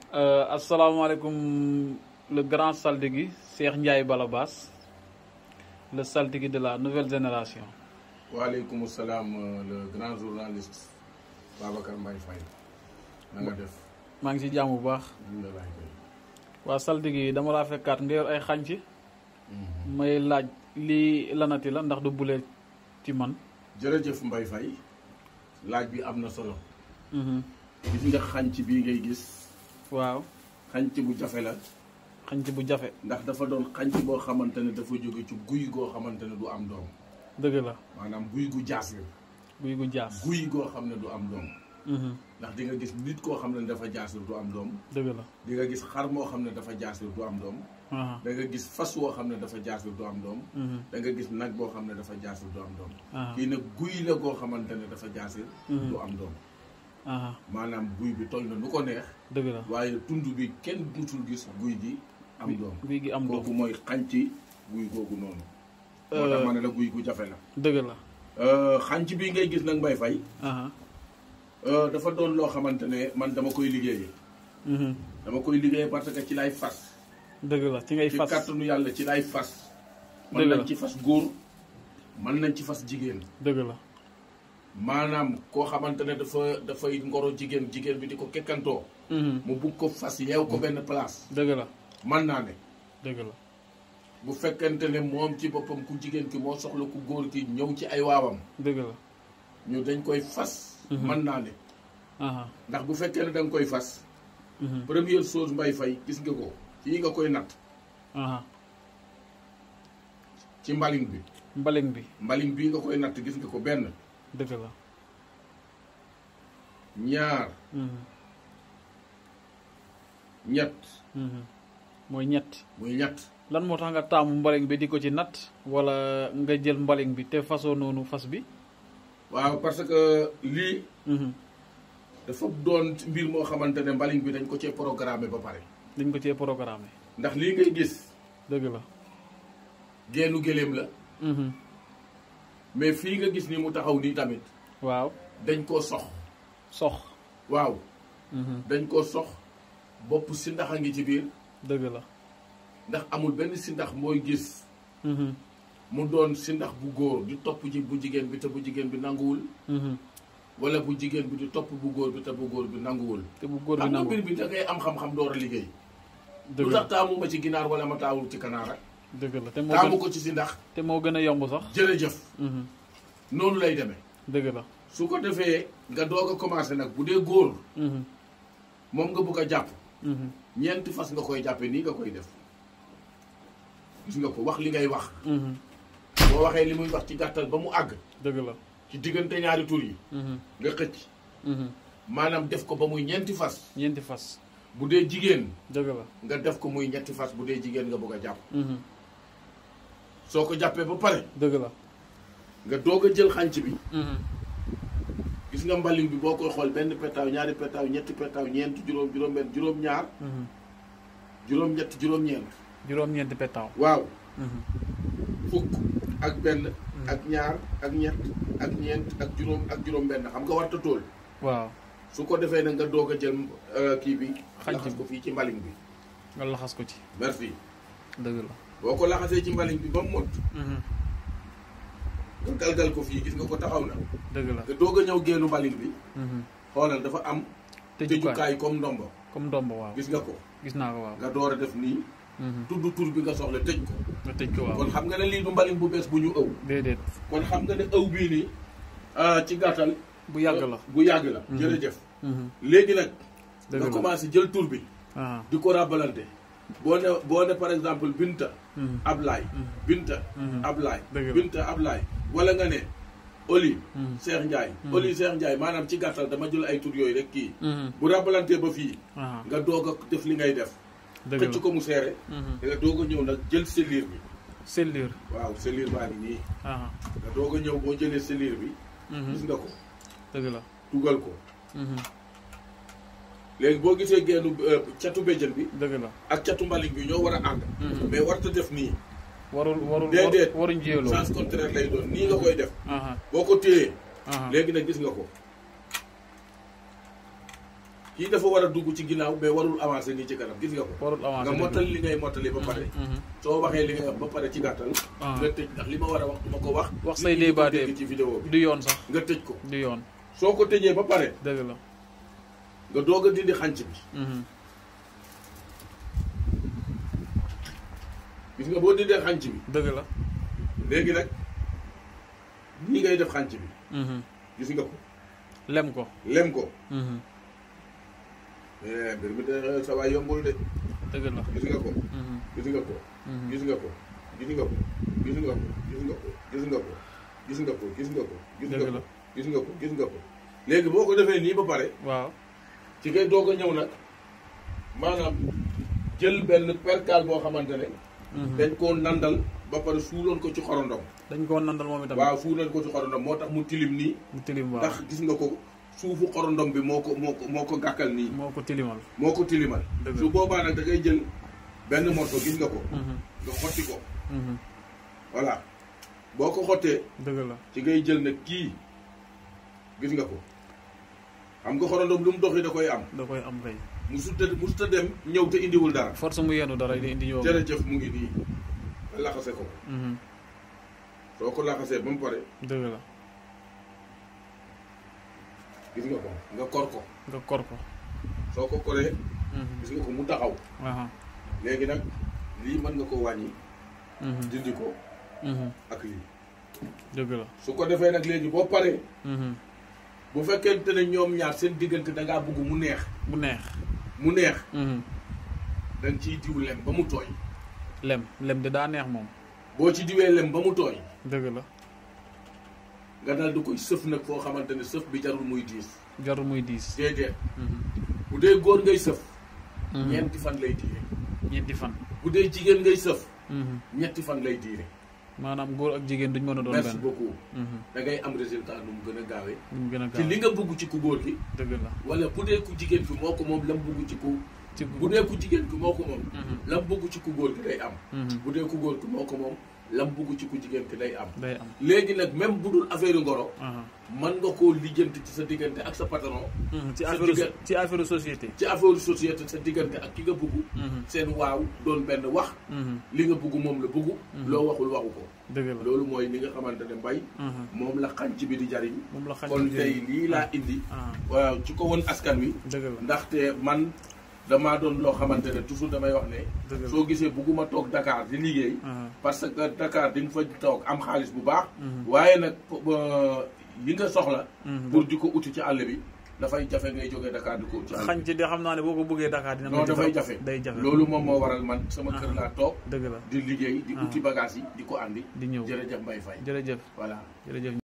asalaamaaleykum le grand saltigui Cheikh Ndiaye Balabas le saltigui de la nouvelle génération. waaleykum salaam le grand journaliste Babacar Mbaye Faye na nga def. maa ngi ci jàmm bu baax. alhamdulilah kay. waa saltigui yi dama laa fekkaat nga yor ay xànc may laaj lii lanati la ndax du bulee ci man. jërëjëf Mbaye Faye laaj bi am na solo. gis nga xànc bii ngay gis waaw xànc bu jafe la xànc bu jafe. ndax dafa doon xànc boo xamante ne dafa jóge ci guy goo xamante ne du am doom dëgg la maanaam guy gu jaas la guy gu jaas. guy goo xam ne du am doom ndax di nga gis nit koo xam ne dafa jaas la du am doom dëgg la. di nga gis xar moo xam ne dafa jaas la du am doom aha da nga gis fas woo xam ne dafa jaas la du am doom da nga gis nag boo xam ne dafa jaas la du am doom aha kii nag guy la goo xamante ne dafa jaas la du am doom aha maanaam guy bi toll na nu ko neex dëgg la. waaye tund bi kenn musul gis guy gi am doom guy gi am doom kooku mooy xànc guy googu noonu moo tax ma ne la guy gu jafe la dëgg la. xànc bii ngay gis nag mbay fay aha dafa doon loo xamante ne man dama koy liggéeyee mhm. dama koy liggéeyee parce que ci lay fas dëgg la ci ngay ci fas. kàttanu yàlla ci lay fas mën Dëgg la. nañ ci fas góor mën nañ ci fas jigéen dëgg la. maanaam koo xamante ne dafa dafay ngoro jigéen jigéen bi di ko kekkantoo mhm. mu bugg ko fas yeew ko benn place dëgg la. mën naa ne dëgg la. bu fekkente ne moom ci boppam ku jigéen ki moo soxla ku góor ki ñëw ci ay waawam dëgg la. ñu dañ koy fas Mhm. mën naa ne aha ndax bu fekkee ne da nga koy fas mhm. première chose mbay fay gis nga ko fii nga koy natt aha ci mbaling bi mbaling bi mbaling bii nga koy natt gis nga ko benn dëgg la. ñaar mhm. ñett mhm. mooy ñett. muy ñett lan moo tax nga taamu mbaling bi di ko ci natt wala nga jël mbaling bi te fasoo noonu fas bi. waaw parce que lii mhm. dafa doon mbir moo xamante ne mbaling bi dañ ko cee programmé ba pare dañ ko cee programmé. ndax lii ngay gis dëgg la. geenu géléem la mhm. mais fii nga gis ni mu taxaw nii tamit waaw dañ koo sox sox. waaw mhm. dañ koo sox bopp si ndax a ngi ci biir dëgg la. ndax amul benn si ndax mooy gis mhm. mu doon si ndax bu góor di topp ji bu jigéen bi te bu jigéen bi nanguwul mhm. wala bu jigéen bi di topp bu góor bi te bu góor bi nanguwul te bu góor bi xam nga nangu mbir bi da ngay am xam-xam door a liggéey dëgg lu la tax taamu ma ci ginaar wala ma taawul ci kanaara dëgg la te moo taamu gën ko ci si ndax te moo gën a yomb sax. jërëjëf mhm. noonu lay demee dëgg la. su ko defee nga doog a commencé nag bu dee góor mhm. moom nga bugg a jàpp mhm. ñeenti fas nga koy jàppee nii nga koy def gis nga ko wax li ngay wax mhm. boo waxee li muy wax ci gàttal ba mu àgg dëgg la. ci diggante ñaari tur yi mhm. nga xëcc mhm. maanaam def ko ba muy ñeenti fas ñeenti fas. bu dee jigéen dëgg la. nga def ko muy ñetti fas bu dee jigéen nga bëgg a jàpp mhm. soo ko jàppee ba pare dëgg la. nga doog a jël xànc bi mhm. gis nga mbaling bi boo koy xool benn petaaw ñaari petaaw ñetti petaaw ñeent juróom juróom benn juróom ñaar mhm. juróom ñett juróom ñeent juróom-ñeenti pétaw. waaw mhm. fukk ak benn ak ñaar ak ñett ak ñeent ak juróom ak juróom benn xam nga warta tool waaw su ko defee nag nga doog a jël euh, kii bi Xànc laxas bi. ko fii ci mbaling bi nga laxas ko ci. merci dëgg la. boo ko laxasee ci mbaling bi ba mu mot mhm. nga galgal ko fii gis nga ko taxaw na dëgg la. nga doog a ñëw génnu mbaling bi mhm. xoolal dafa am tëjukaay tëjukaay comme ndombo comme ndomb waaw. gis nga ko gis naa ko waaw. nga door a def nii mhm. tudd tur bi nga soxla tëj ko nga tëj ko waaw. kon xam nga ne lii du mbaling bu bees bu ñu ëw déedéet. kon xam nga ne ëw bii nii ah, ci gàttal bu yàgg la. bu yàgg la Mhm. jërëjëf mhm. léegi nag dëgg nga la. commencé jël tur bi ah. di ko rabalante boo ne boo ne par exemple Binta mhm. Ablaay Mhm. Binta Mhm. Ablaay Dëgg la. Binta Ablaay wala nga ne Oli Mhm. Cheikh Ndiaye Mhm. Oli Cheikh Ndiaye maanaam ci gàttal dama jël ay tur yooyu rek kii mhm. bu rabalantee ba fii ah. nga doog a def li ngay def dëgg la. xëcc ko mu seere mhm. nga doog a ñëw nag jël selliir bi sellure. waaw selliir baa ngi nii ah. nga doog a ñëw boo jëlee selliir bi mhm. gis nga ko dëgg la. dugal ko mhm. léegi boo gisee gennu euh, catu béjjën bi dëgg la. ak catu mbaling bi ñoo war a ànd Mhm. mais warta def nii warul warul Déedéet. waruñ jiyaloo. sens contraire lay doon nii nga koy def ah. boo ko téyee ah. léegi nag gis nga ko kii dafa war a dugg ci ginnaaw mais warul avancer nii ci kanam gis nga ko warul avancé nga dëgg la. mottali li ngay mottali ba pare Mhm. soo waxee li ngay wax ba pare ci gàttal Ah. nga tëj ndax li ma war a wax du ma ko wax Wax nit say ñi di ko débat dégg ci vidéo bi du yoon sax nga tëj ko du yoon soo ko tëjee ba pare dëgg la nga doog a dindi xànc bi Mhm. gis nga boo dindee xànc bi dëgg la léegi nag nii ngay def xànc bi Mhm. gis nga ko lem ko lem ko Mhm. mais mbir mi de sa waay yombul de dëgg la gis nga ko Mhm. gis nga ko Mhm. gis nga ko gis nga ko gis nga ko gis nga ko gis nga ko gis nga ko gis nga ko gis nga Dëgg ko la. gis nga ko gis nga ko léegi boo ko defee nii ba pare waaw ci ngay doog a ñëw nag maanaam jël benn percal boo xamante ne Mhm. dañ koo nandal ba pare suuloon ko ci xorondom dañ koo nandal moom itam waaw suuloon ko ci xorondom moo tax mu tilim nii mu tilim waaw ndax gis nga ko suufu xorondom bi moo ko moo ko moo ko gàkkal nii moo ko tilimal moo ko tilimal Dëgg la. su boobaa nag da ngay jël benn morceau gis nga ko Mhm. nga xotti ko Mhm. voilà boo ko xottee dëgg la ci ngay jël nag kii gis nga ko xam nga xorondom lu mu doxi da koy am da koy am kay mu sutta mu sutta dem ñëw te indiwul dara force mu yenu dara di indi ñëw jërëjëf mu ngi nii nga laxase ko Mhm. soo ko laxasee ba mu pare dëgg la gis nga ko nga kor ko nga kor ko soo ko koree Mhm. gis nga ko mu taxaw aha léegi nag lii mën nga ko wàññi Mhm. dindi ko Mhm. ak lii dëgg la su ko defee nag léegi boo paree Mhm. bu fekkente ne ñoom ñaar seen diggante da ngaa bëgg mu neex bu neex mu neex Mhm. da nga ciy diw lem ba mu tooy lem lem de daa neex moom boo ci diwee lem ba mu tooy dëgg la nga dal di koy sëf nag foo xamante ne sëf bi jarul muy diis jarul muy diis déedéet Mhm. bu dee góor ngay sëf Mhm. ñeenti fan lay diire ñeenti fan bu dee jigéen ngay sëf Mhm. ñetti fan lay diire maanaam góor ak jigéen duñ mën a doon merci benn beaucoup Mhm. da ngay am résultat nu mu gën a gaawee ñu mu gën a ci gaaw li nga bugg ci ku góor gi dëgg la wala bu dee ku jigéen ki moo ko moom lam bugg ci ku ci bu dee ku jigéen ki moo ko moom Mhm. lam bugg ci ku góor gi day am Mhm. bu dee ku góor ki moo ko moom lam bugg ci ku jigéen ki day am day am léegi nag même bu dul affaire ngoro aha mën nga koo lijjanti ci sa diggante ak sa patron Mhm. ci Sa affaire digga- ci affaire société ci affaire société sa diggante ak ki nga bugg Mhm. seen waaw doon benn wax Mhm. li nga bugg moom la bugg loo waxul waxu ko dëgg la loolu mooy li nga xamante ne mbay Mhm. moom la xànc bi di jariñ moom la xañ kon tey lii laa indi ah waaw ci ko woon askan wi dëgg la ndaxte man damaa doon loo xamante ne toujours damay wax ne dëgg la soo gisee bugguma toog Dakar di liggéey aha parce que Dakar di nga fa toog am xaalis bu baax Mhm. waaye nag euh, yi nga soxla Mhm. pour di ko uti ci àll bi dafay jafe ngay jógee Dakar di ko uti ci àll xañ bi ci de xam naa ne boo ko bëggee Dakar dina non métti dafay trop. jafe day jafe loolu moom moo waral man sama kër Ah. laa toog dëgg la di liggéey di Ah. uti bagage yi di ko andi di ñëw jërëjëf Mbaye Faye jërëjëf voilà jërëjëf